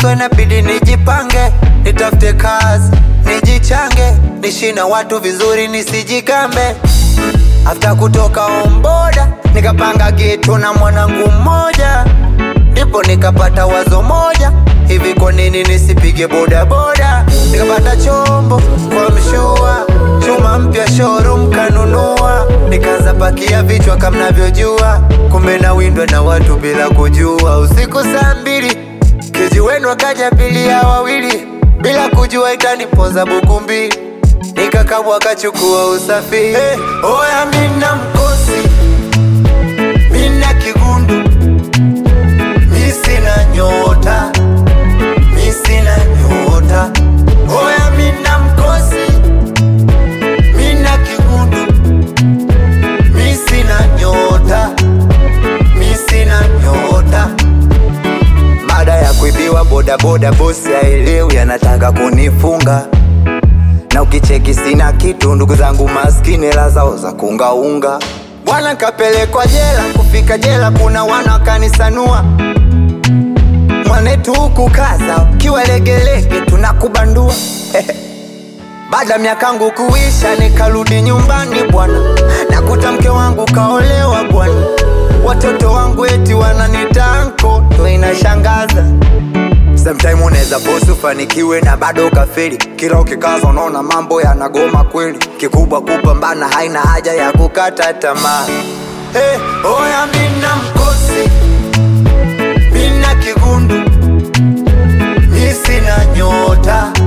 so inabidi nijipange, nitafute kazi, nijichange, nishi na watu vizuri, nisijikambe. After kutoka omboda, nikapanga geto na mwanangu mmoja, ndipo nikapata wazo moja, hivi kwa nini nisipige bodaboda? Nikapata chombo kwa mshua, chuma mpya showroom kanunua, nikaanza pakia vichwa kama mnavyojua, kumbe na windwa na watu bila kujua. Usiku saa mbili keji wenu akaja bilia wawili, bila kujua itanipoza buku mbili nikakabwa kachukua usafiri. Hey, oya mina mkosi, mina kigundu, mi sina nyota, mi sina nyota. Oya mina mkosi, mina kigundu, mi sina nyota, mi sina nyota. Baada ya kuibiwa bodaboda, bosi haelewi, anataka kunifunga na ukicheki sina kitu, ndugu zangu maskini, hela zao za kuungaunga. Bwana kapelekwa jela, kufika jela kuna wana wakanisanua mwanetu huku kaza, ukiwa legelege tunakubandua Baada miakangu kuisha, nikarudi nyumbani bwana, nakuta mke wangu kaolewa bwana, watoto wangu eti wananita anko, ndo inashangaza. Sometime unaweza bosi ufanikiwe na bado ukafeli, kila ukikaza unaona mambo yanagoma kweli. Kikubwa kupambana, haina haja ya kukata tamaa. Hey, oya mina mkosi, mina kigundu, mi sina nyota,